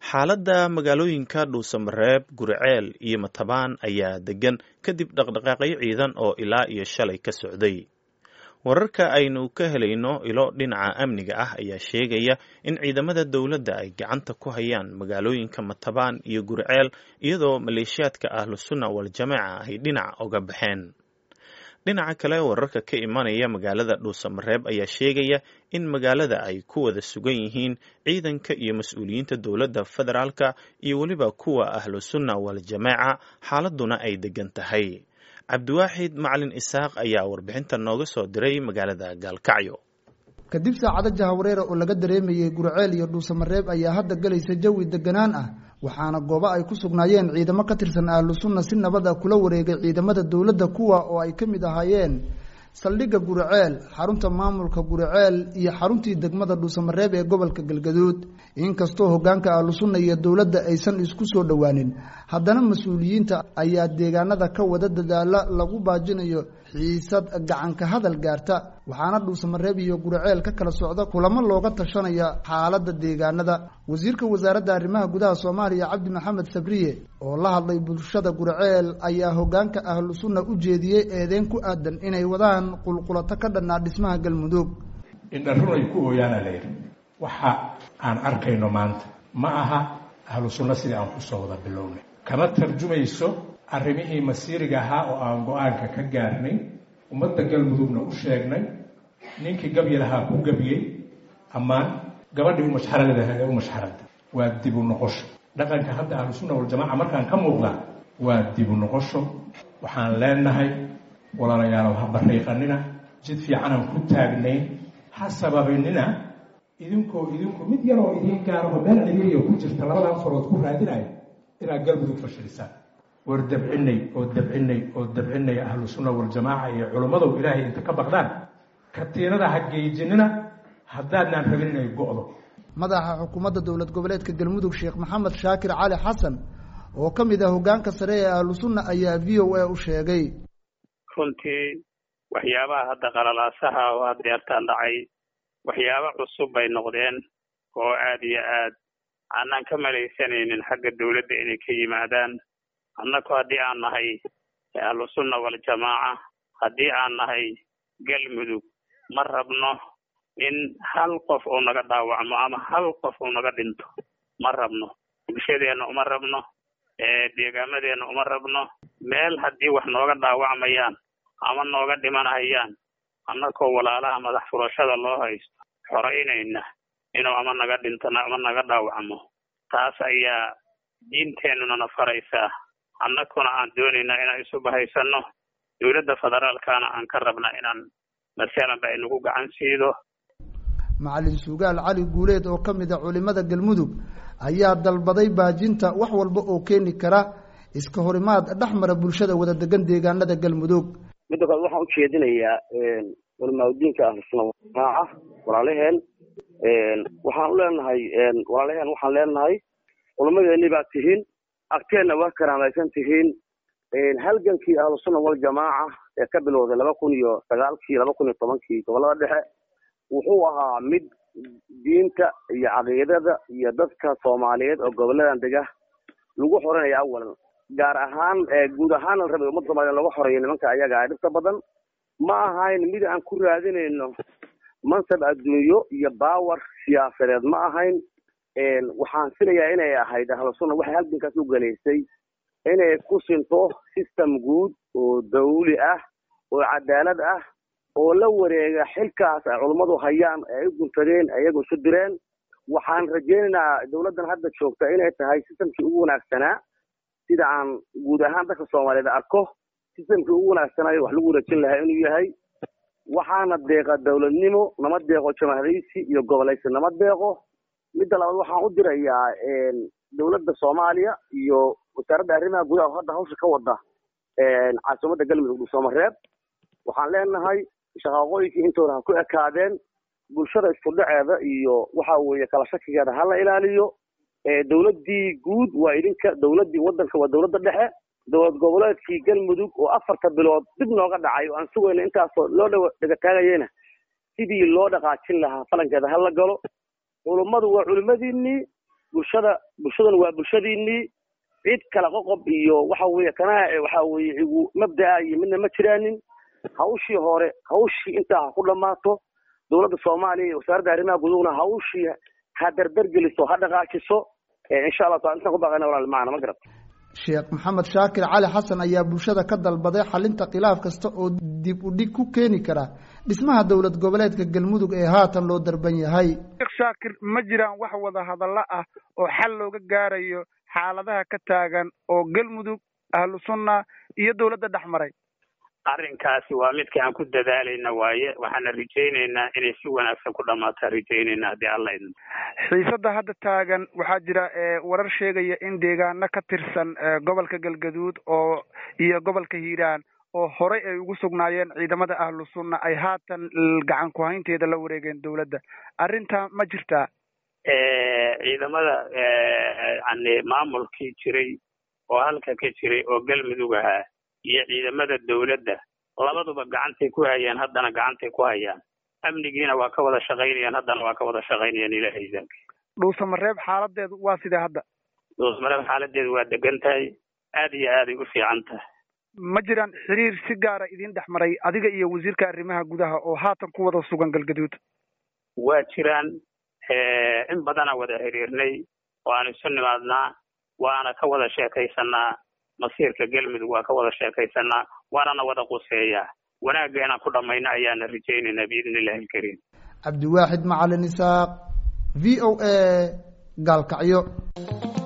xaaladda magaalooyinka dhuusamareeb guriceel iyo matabaan ayaa degan kadib dhaqdhaqaaqyo ciidan oo ilaa iyo shalay ka socday wararka aynu ka helayno ilo dhinaca amniga ah ayaa sheegaya in ciidamada dowladda ay gacanta ku hayaan magaalooyinka matabaan iyo guriceel iyadoo maleeshiyaadka ahlusunna waljamaaca ay dhinac oga baxeen dhinaca kale wararka ka imanaya magaalada dhuusamareeb ayaa sheegaya in magaalada ay ku wada sugan yihiin ciidanka iyo mas-uuliyiinta dowladda federaalka iyo weliba kuwa ahlusunna waljamaaca xaaladuna ay degan tahay cabdiwaaxid macalin isaaq ayaa warbixinta nooga soo diray magaalada gaalkacyo kadib saacado jahawareera oo laga dareemayey gurceel iyo dhuusamareeb ayaa hadda galaysa jawi deganaan ah waxaana goobo ay ku sugnaayeen ciidamo ka tirsan ahlu sunna si nabad ah kula wareegay ciidamada dowladda kuwa oo ay ka mid ahaayeen saldhigga guriceel xarunta maamulka guriceel iyo xaruntii degmada dhuusamareeb ee gobolka galgaduud inkastoo hogaanka ahlu sunna iyo dowladda aysan isku soo dhowaanin haddana mas-uuliyiinta ayaa deegaanada ka wada dadaala lagu baajinayo xiisad gacanka hadal gaarta waxaana dhuusamareeb iyo guriceel ka kala socda kulamo looga tashanaya xaaladda deegaanada wasiirka wasaaradda arrimaha gudaha soomaaliya cabdi maxamed sabriye oo la hadlay bulshada guriceel ayaa hogaanka ahlu sunna u jeediyey eedeyn ku aadan inay wadaan qulqulato ka dhannaa dhismaha galmudug indharun ay ku ooyaana layidhi waxa aan arkayno maanta ma aha ahlu sunno sidii aan kusoo wada bilownay kama tarjumayso arrimihii masiiriga ahaa oo aan go-aanka ka gaarnay ummadda galmudugna u sheegnay ninkii gabyi lahaa ku gabyey ammaan gabadhii umashxaradaha ee umashxarada waa dibu noqosho dhaqanka hadda ahlusunna waljamaaca markaan ka muuqda waa dibu noqosho waxaan leenahay walaalayaalow ha bariiqanina jid fiicanaan ku taagnayn ha sababinina idinkoo idinku mid yaroo idiin gaaraho meel ciriiriya ku jirta labadan farood ku raadinayo inaad galmudug fashilisaan war dabcinay oo dabcinay oo dabcinay ahlu sunna waljamaaca iyo culimmadow ilaahay inta ka baqdaan katiinada ha geejinina haddaadnaan rabin inay go'do madaxa xukuumadda dowlad goboleedka galmudug sheekh maxamed shaakir cali xasan oo ka mid ah hogaanka sare ee ahlu sunna ayaa v o a u sheegay runtii waxyaabaha hadda qalalaasaha oo aad deertaan dhacay waxyaabo cusub bay noqdeen oo aad iyo aad aanaan ka malaysanaynin xagga dowladda inay ka yimaadaan annaku haddii aan nahay ahlusunna waljamaaca haddii aan nahay galmudug ma rabno in hal qof uu naga dhaawacmo ama hal qof uu naga dhinto ma rabno bulshadeenna uma rabno deegaamadeenna uma rabno meel haddii wax nooga dhaawacmayaan ama nooga dhimanayaan annakoo walaalaha madax furashada loo haysto xoraynayna inuu ama naga dhinto ama naga dhaawacmo taas ayaa diinteennunana faraysaa annakuna aan doonaynaa inaan isu bahaysanno dowladda federaalkana aan ka rabna inaan masalanba inagu gacan siido macalin sugaal cali guuleed oo ka mid a culimada galmudug ayaa dalbaday baajinta wax walba oo keeni kara iska horimaad dhex mara bulshada wada degan deegaanada galmudug midda kale waxaan ujeedinayaa culimaadudiinka ahlusuna jamaaca walaalaheen waxaan u leenahay walaalaheen waxaan leenahay culamadeeni baa tihiin agteenna waa karaamaysan tihiin halgankii ahlusunna waljamaaca ee ka bilowday laba kun iyo sagaalkii laba kun iyo tobankii gobolada dhexe wuxuu ahaa mid diinta iyo caqiidada iyo dadka soomaaliyeed oo goboladan dega lagu xoreynaya awalan gaar ahaan guud ahaan la rabay ummadda soomaliya lagu xoreeyo nimanka ayaga dhibta badan ma ahayn mid aan ku raadinayno mansab adduunyo iyo baawar siyaasadeed ma ahayn waxaan filayaa inay ahayd ahlusunna waxay halgankaas u galaysay inay ku sinto system guud oo dawli ah oo cadaalad ah oo la wareega xilkaas ay culummadu hayaan ee ay u guntadeen ayagu isu direen waxaan rajaynaynaa dowladdan hadda joogta inay tahay systemkii ugu wanaagsanaa sida aan guud ahaan dadka soomaaliyeed arko systemkii ugu wanaagsanaayo wax lagu wareejin lahaa inuu yahay waxaana deeqa dowladnimo nama deeqo jamaahadaysi iyo gobolaysi nama deeqo midda labaad waxaan u dirayaa dowladda soomaaliya iyo wasaaradda arrimaha gudaha oo hadda hawsha ka wada caasimadda galmudug dhuusamareeb waxaan leenahay shaqaaqooyinkii intooda ha ku ekaadeen bulshada isku dhaceeda iyo waxa weeye kala shakigeeda ha la ilaaliyo dowladdii guud waa idinka dowladdii waddanka waa dowladda dhexe dowlad goboleedkii galmudug oo afarta bilood dib nooga dhacay oo aan sugayno intaasoo loo dh dhegataagayena sidii loo dhaqaajin lahaa falankeeda ha la galo culummadu waa culimmadiinnii bulshada bulshaduna waa bulshadiinii cid kala qoqob iyo waxa weeye kana waxa weeye igu mabda'a iyo midna ma jiraanin hawshii hore hawshii intaa ha ku dhammaato dowladda soomaaliya iyo wasaaradda arrimaha gudahuna hawshii ha dardargeliso ha dhaqaajiso insha allah taala intaan ku baaqayna walaal macana ma garat sheekh maxamed shaakir cali xasan ayaa bulshada ka dalbaday xalinta khilaaf kasta oo dib u dhig ku keeni kara dhismaha dowlad goboleedka galmudug ee haatan loo darban yahay sheekh shaakir ma jiraan wax wada hadallo ah oo xal looga gaarayo xaaladaha ka taagan oo galmudug ahlu sunna iyo dowladda dhex maray arrinkaasi waa midka aan ku dadaalayna waaye waxaana rajaynaynaa inay si wanaagsan ku dhammaataan rajaynayna haddii alla idin xiisadda hadda taagan waxaa jira warar sheegaya in deegaano ka tirsan gobolka galgaduud oo iyo gobolka hiiraan oo horey ay ugu sugnaayeen ciidamada ahlu sunna ay haatan gacan ku-haynteeda la wareegeen dowladda arrintaa ma jirtaa ciidamada yani maamulkii jiray oo halka ka jiray oo galmudug ahaa iyo ciidamada dawladda labaduba gacantay ku hayaan haddana gacantay ku hayaan amnigiina waa ka wada shaqaynayaan haddana waa ka wada shaqaynayaan ilahay idaanki dhuusamareeb xaaladeedu waa sidee hadda dhuusamareeb xaaladeedu waa degan tahay aad iyo aaday u fiican tahay ma jiraan xiriir si gaara idin dhex maray adiga iyo wasiirka arrimaha gudaha oo haatan ku wada sugan galgaduud waa jiraan in badanaa wada xiriirnay waanu isu nimaadnaa waana ka wada sheekaysanaa masiirka galmudug waa ka wada sheekaysanaa waanana wada quseeyaa wanaaggeena ku dhammayna ayaana rajaynaynaa biidni illahi alkariim cabdiwaaxid macalin isaaq v o a gaalkacyo